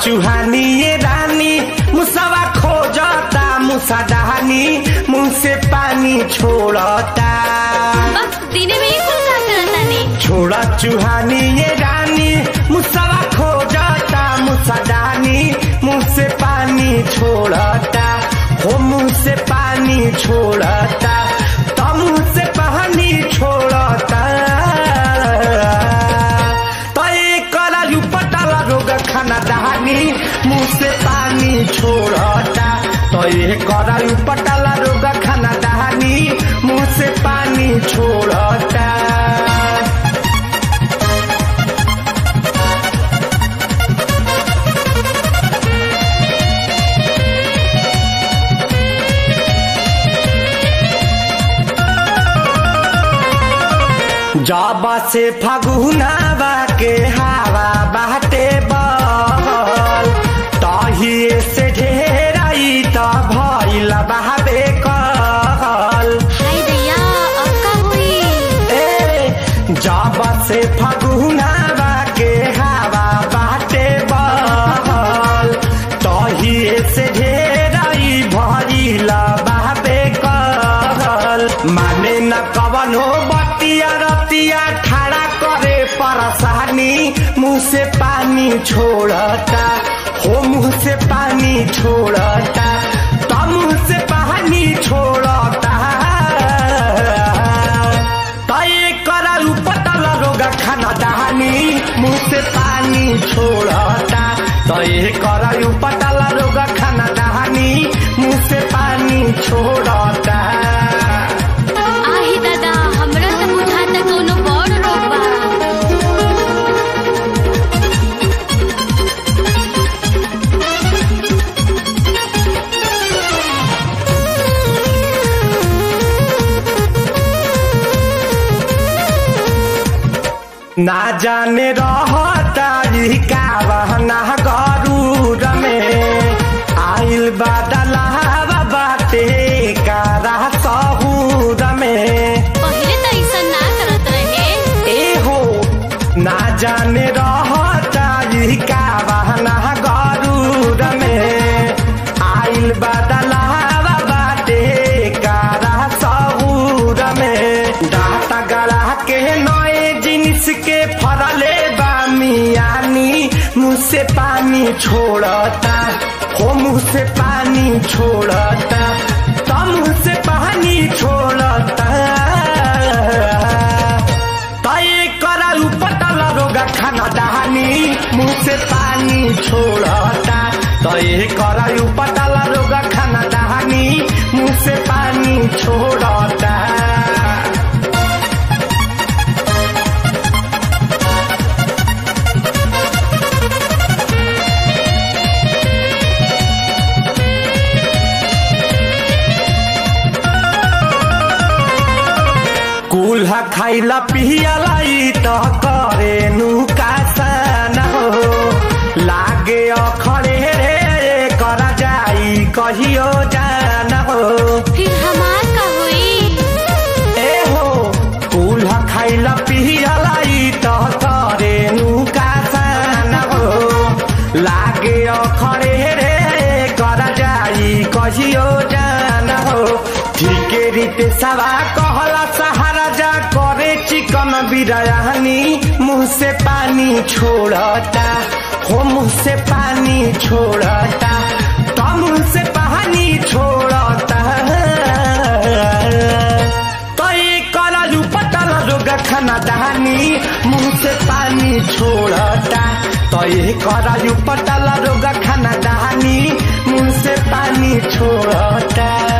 चुहानी ये रानी मुसवा खोजता मुसा डहानी मुंह से पानी छोड़ता बस दिने में ही कुल का करता नहीं छोड़ा चुहानी ये रानी मुसवा खोजता मुसा डहानी मुंह से पानी छोड़ता हो मुंह से पानी छोड़ता तो मुंह से पानी छोड़ता तो एक करायु पटाला रोग खाना दहानी मुंह से पानी छोड़ता तो ये करायु पटाला रोग खाना दहानी मुंह से पानी छोड़ता जाबा से फगुनावा के हवा बाटे बहल तहिए से ढेराई त भइल बहाबे कहल हाय दैया अब का हुई ए जाबा से फगुनावा के हवा बाटे बहल तहिए से ढेराई भइल बहाबे कहल माने न कवनो बतिया रतिया ठाड़ा करे परसानी मुंह से पानी छोड़ता हो मुंह से पानी छोड़ता तो मुंह से पानी छोड़ता तो ये करालू पतला रोगा खाना दहानी मुंह से पानी छोड़ता तो ये करालू पतला रोगा खाना दहानी मुंह से पानी छोड़ता आही दादा हमरा से बुझाता कोनो बड़ रोग बा ना जाने रहता का बहना गरूर में आइल बादलावा बाटे कारा सहूर में पहिले त ऐसा ना करत रहे ए हो ना जाने रहता का बहना गरूर में आइल बादलावा बाटे कारा सहूर में डाटा गला के नए जिनिस के फरले बा मियानी मुँह से पानी छोड़ता हो मुँह से पानी छोड़ता तो मुँह से पानी छोड़ता तय करालू पटला रोगा खाना दहानी मुंह से पानी छोड़ता तय करालू पटला रोगा खाना दहानी मुंह से पानी छोड़ता कुल्हा खाइला पियला ई त करे नुकासन हो लागे अखरे रे करा जाई कहियो जान हो फिर हमार का हुई ए हो कुल्हा खाइला पियला ई त करे नुकासन हो लागे अखरे रे करा जाई कहियो जान हो ठीके रीते सवा कहला सहारा जा करे चिकन बिरयानी मुंह से पानी छोड़ता हो मुंह से पानी छोड़ता तो मुंह से पानी छोड़ता तो ये करालू पतला रोगा खाना दहानी मुंह से पानी छोड़ता तो ये करालू पतला रोगा खाना दहानी मुंह से पानी छोड़ता